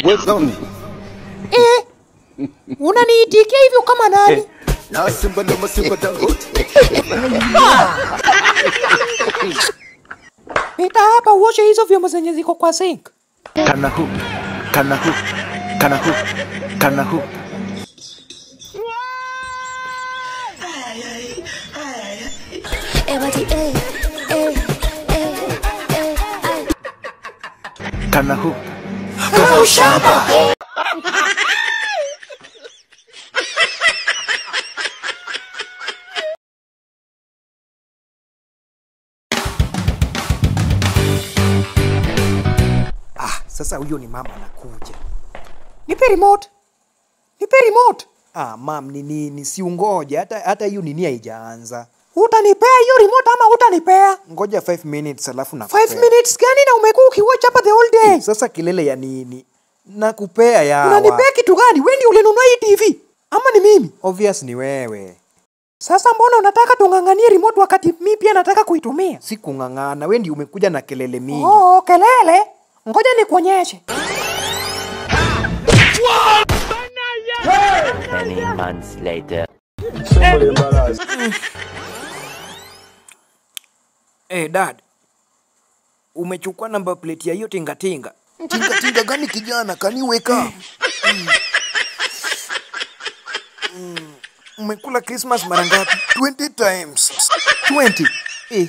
What's on me? Eh, unaniitikia hivyo kama nani? Na Simba na Masimba Dangote. Pita hapa uoshe hizo vyombo zenye ziko kwa sink. Kana hoop. Kana hoop. Kana hoop. Kana hoop. Everybody, eh, eh, eh, eh, ay. Kana hoop. Ah, sasa huyo ni mama anakuja. Nipe remote. Nipe remote. Ah, mam ni nini? Si ungoje hata hata hiyo nini haijaanza. Utanipea hiyo remote ama utanipea? Ngoja 5 minutes alafu na 5 minutes gani na umekuwa ukiwatch hapa the whole day? Sasa kilele ya nini? Nakupea yawa. Unanipea kitu gani? Wewe ndio ulinunua hii TV ama ni mimi? Obvious ni wewe. Sasa mbona unataka tung'ang'anie remote wakati mimi pia nataka kuitumia? Si kung'ang'ana, wewe ndio umekuja na kelele mingi. Oh, kelele. Ngoja nikuonyeshe. Many months later. Eh, dad. Umechukua namba plate ya hiyo tingatinga. Tinga tinga gani kijana? Kaniweka. Umekula Christmas mara ngapi? 20 times. 20. Eh,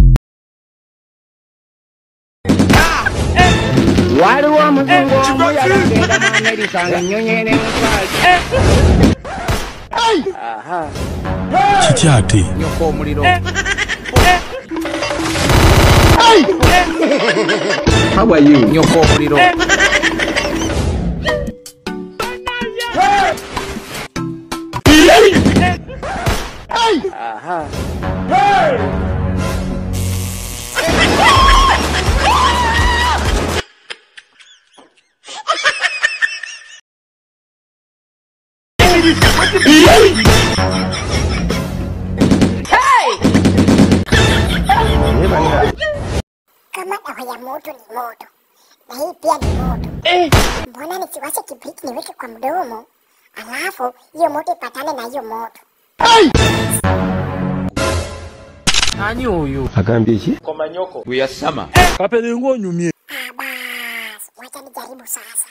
waliwo omuzungu omu yalagenda mu amerika ng'ennyonyi n'emukwali kiki ate nyoko omuliro. Nyoko omuliro. Kama dawa ya moto ni moto na hii pia ni moto, mbona nisiwashe kibriti niweke kwa mdomo, alafu hiyo moto ipatane na hiyo moto? Ah, basi wacha nijaribu sasa.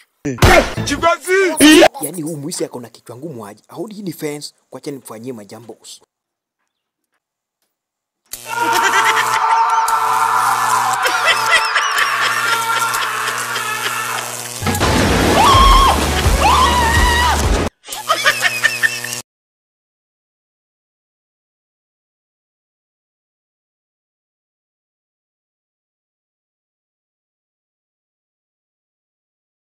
Yaani huu mwisi ako na kichwa ngumu aje. Audi hii ni fence, kwacha nimfanyie majambos.